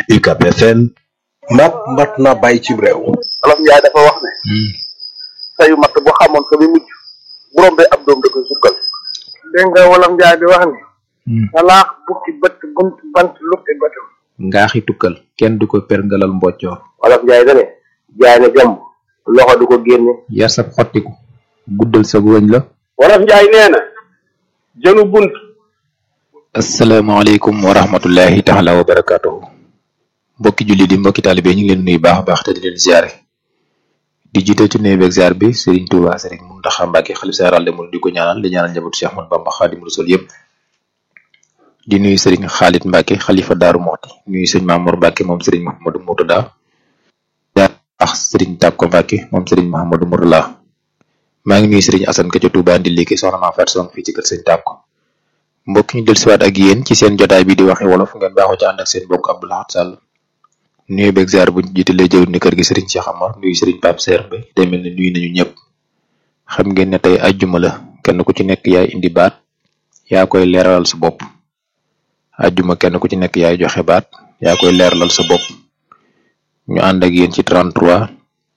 UCAB FM mat mat na bàyyi ci réew Olof Njaay dafa wax ne sayu matt boo xamoon fa mi mujj bu rombee ab doom da koy sukkal dégg nga wolof njaay di wax ni salaax bukki bët bunt bant luppi bëtam ngaaxi tukkal kenn du ko perngalal mboccoor Olof Njaay da ne jaay ne jàmm loxo du ko génne yar sab xottiku guddal sa wëñ la Wolof Njaay nee na jënu bunt asalaamaaleykum wa rahmatullahi taala wa barakatuhu mbokki julli di mbokki taalibe ñu ngi leen nuyu baax a baax te di leen ziare di jiite ci nuyu beeg ziar bi Serigne Touba Serigne Mountakha Mbacké xalif général de Mouride di ko ñaanal di ñaanal njabootu Cheikh Ahmadou Bamba Khadimu Rasul yëpp di nuyu Serigne Khalid Mbacké xalifa Daaru Moxti nuyu Serigne Mamour Mbacké moom Serigne Mouhamadou Mourtada ziar ak Serigne Takko Mbacké moom Serigne Mouhamadou Mourtada maa ngi nuyu Serigne Assane ka ca Touba ndi liggéey soxna maa fat song fii ci kër Serigne Takko mbokk ñu dellusiwaat ak yéen ci seen jotaay bi di waxe wolof ngeen baaxoo ci ànd ak seen mbokk Abdou Lahad Sall nuyu beeg ziar bu jiitalee jëw ni kër gi Serigne Cheikh Amar nuyu Serigne Pape Serre Mbaye day mel ne nuyu nañu ñëpp xam ngeen ne tey ajjuma la kenn ku ci nekk yaay indi baat yaa koy leeralal sa bopp ajjuma kenn ku ci nekk yaay joxe baat yaa koy leeralal sa bopp ñu ànd ak yéen ci 33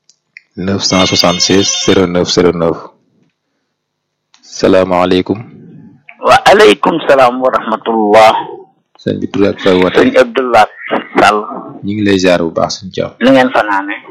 976 09 09 salaamaaleykum waaleykum salaam wa rahmatullah sëñ bi tur ak fay woote sëñ Abdullah Sall ñu ngi lay ziar bu baax suñu caam ni ngeen fanaane